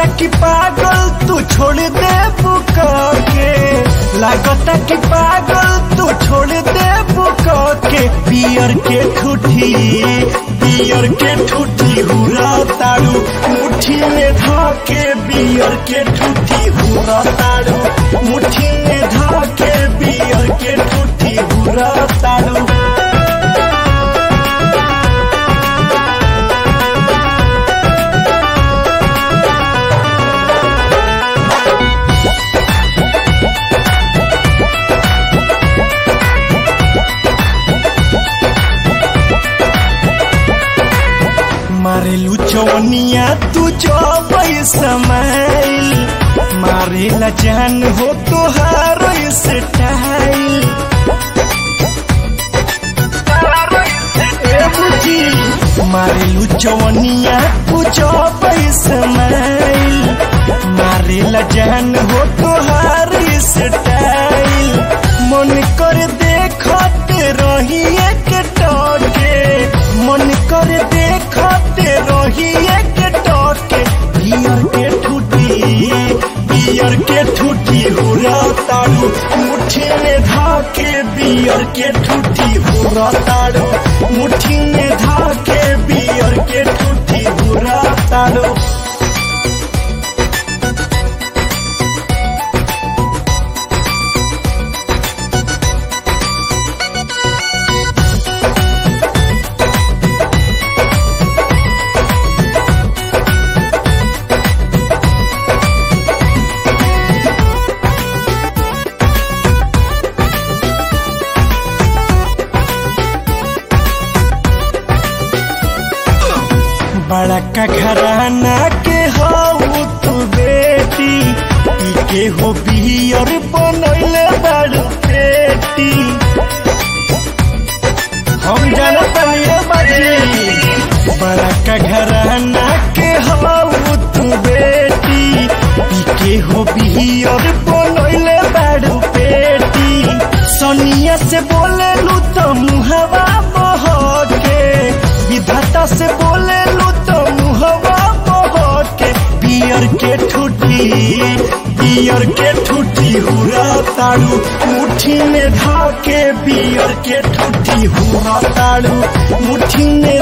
कि पागल तू छोड़ दे बुका के लागता कि पागल तू छोड़ दे बुका के पियर के ठूठी पियर के ठूठी हुरा तारू मुट्ठी में धाके बियर के ठूठी हुरा तारू मुट्ठी में धाके बियर के ठूठी हुरा तारू मारेलू चौनिया तू चौबई समाइल मारेला जान हो तोहार स्टाइल ए बुझी मारेलू चौनिया तू चौबई समाइल मारेला जान हो तोहार स्टाइल मन कर देखते रही एक टके मन कर देखते रही एक टके बियर के ठूठी बियर के ठूठी हुरा तारू मुट्ठी में धाके बियर के ठूठी हुरा तारू मुट्ठी में धाके बियर के ठूठी हुरा तारू बड़ा का घराना के हो तू बेटी पी के हो बियर बनैले बड़ पेटी हम जानत ये बाजी बड़ा का घराना के हो तू बेटी पी के हो बियर बनैले बड़ पेटी सोनिया से बोले लू तो मुहवा बहके विधाता से बोले लू तो मुहवा बहके बियर के ठूठी बियर के ठूठी हुरा तारू मुट्ठी में धाके बियर के ठूठी हुरा तारू मुट्ठी में